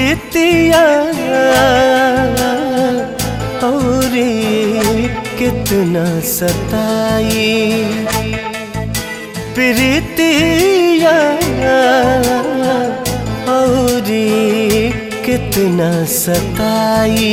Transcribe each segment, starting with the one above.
प्रीतिया और कितना सताई प्रीतिया और कितना सताई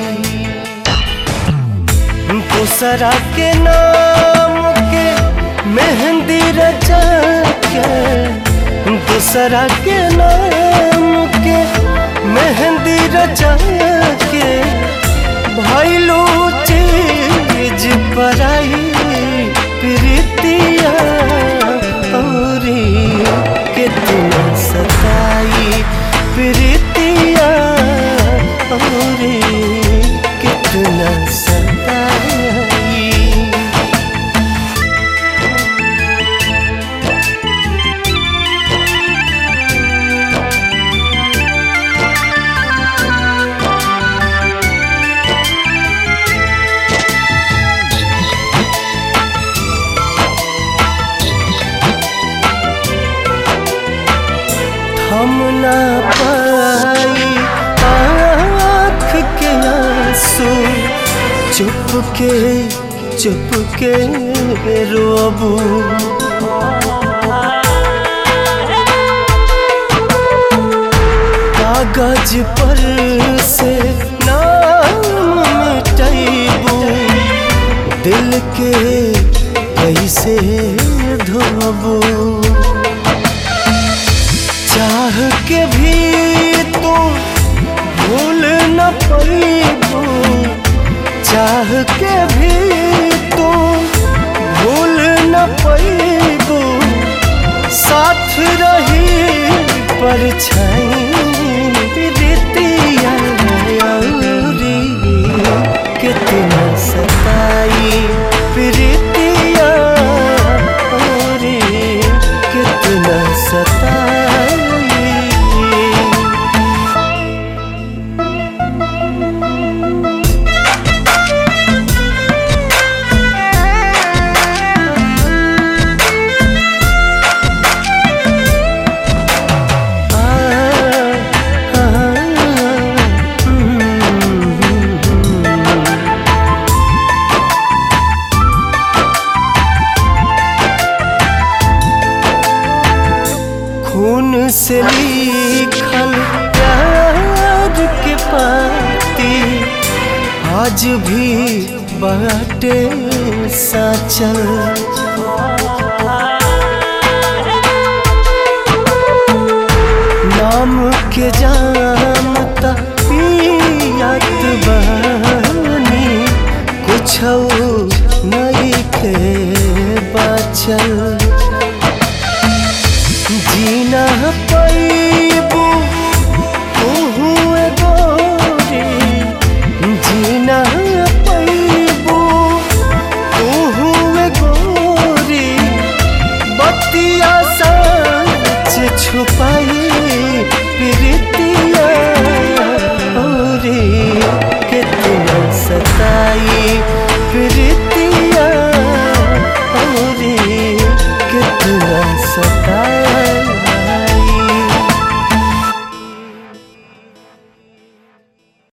दूसरा के नाम के मेहंदी रचा के दूसरा के नाम के मेहंदी रचा के भैलू चीज पराई प्रीतिया और कितना सताई प्रीतिया और कितना सताई हम ना पाई आँख के आंसू चुप के चुप के रोबू कागज पर से नाम मिटैबू दिल के कैसे धोबू चाह के भी तू भूल न पैबू चाह के भी तू भूल न पैबू साथ रही परछाई प्रीतिया औरी कितना सताई प्रीतिया औरी कितना सताई खून से लिखल प्यार के पाती आज भी बाटे साचल नाम के जानता पियात बनी कुछ नहीं के बचल जीना पैबू तू गोरी जीना पैबू तू गोरी बतिया सच छुपाई प्रीतिया और कितना सताई प्रीतिया और कितना सताई